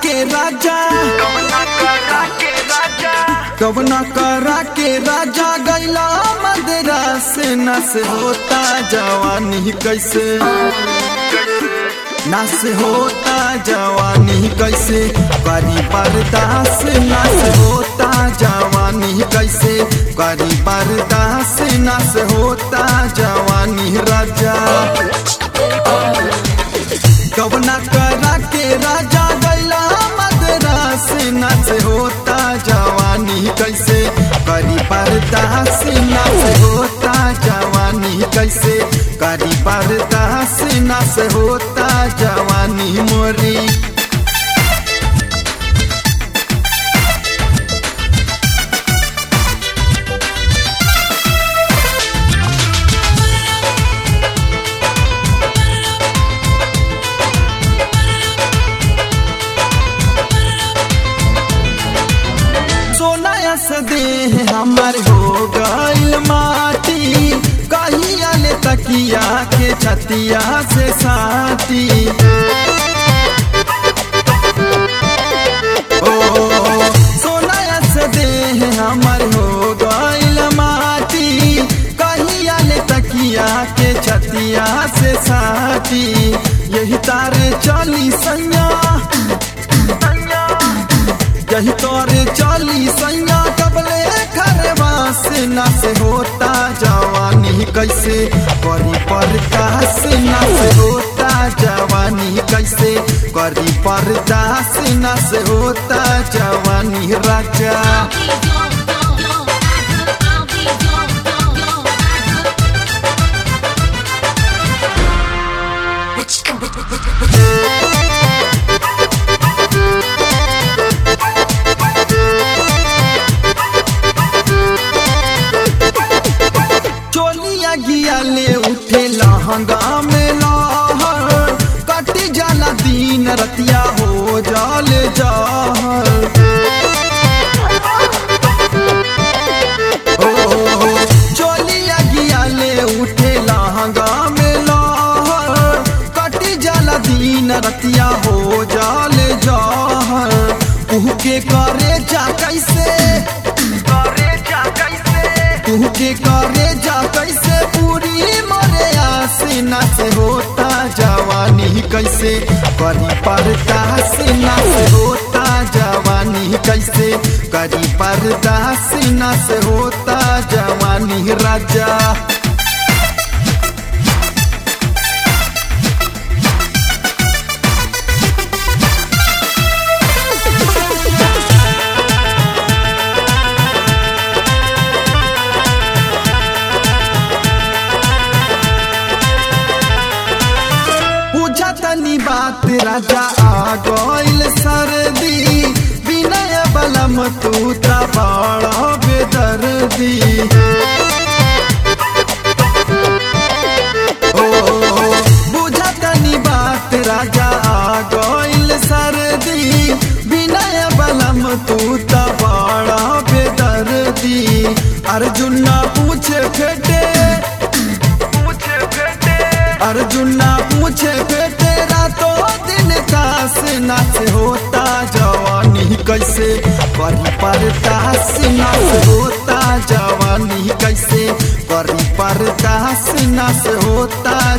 के राजा कवना करा के राजा गैला मदरा से नस होता जवानी कैसे नस होता जवानी कैसे करी बर्दाश्त नस होता जवानी कैसे करी बर्दाश्त नस होता जवानी राजा कवना करा के राजा गैला मदरास नस होता जवानी कैसे करी बर्दाश्त नस होता जवानी कैसे करी बर्दाश्त नस होता जवानी मोरी सोना से देह हमर हो गइल माटी कहिया ले तकिया के छतिया से साटी ओ सोना से देह हमर हो गइल माटी कहिया ले तकिया के छतिया से साटी यही तारे चली सैया यही तोरे चली सैया कबले खरवा से न से होता जवानी कैसे करी पर्दा से न से होता जवानी कैसे करी पर्दा से न से होता जवानी राजा चोलिया गिया ले उठे लहंगा में लहर कटी जाला दिन रतिया हो जाले जहर ओ चोलिया गिया ले उठे लहंगा में लहर कटी जाला दिन रतिया हो जाले जहर उह के करे जा कैसे तू के करे जा कैसे पूरी मरे आसीना से होता जवानी कैसे करी पर्दा सीना से होता जवानी कैसे करी पर्दा सीना से होता जवानी राजा पूछा तनी बात राजा आ गइल सर्दी विनय बलम तू ता बड़ा बेदर्दी ओ बुझा तनी बात राजा आ गइल सर्दी विनय बलम तू ता बड़ा बेदर्दी अर्जुन ना पूछे फेटे अर्जुन ना पूछे फे तेरा तो दिन तास नाच होता जवानी कैसे करी परदास नाच होता जवानी कैसे करी परदास नाच होता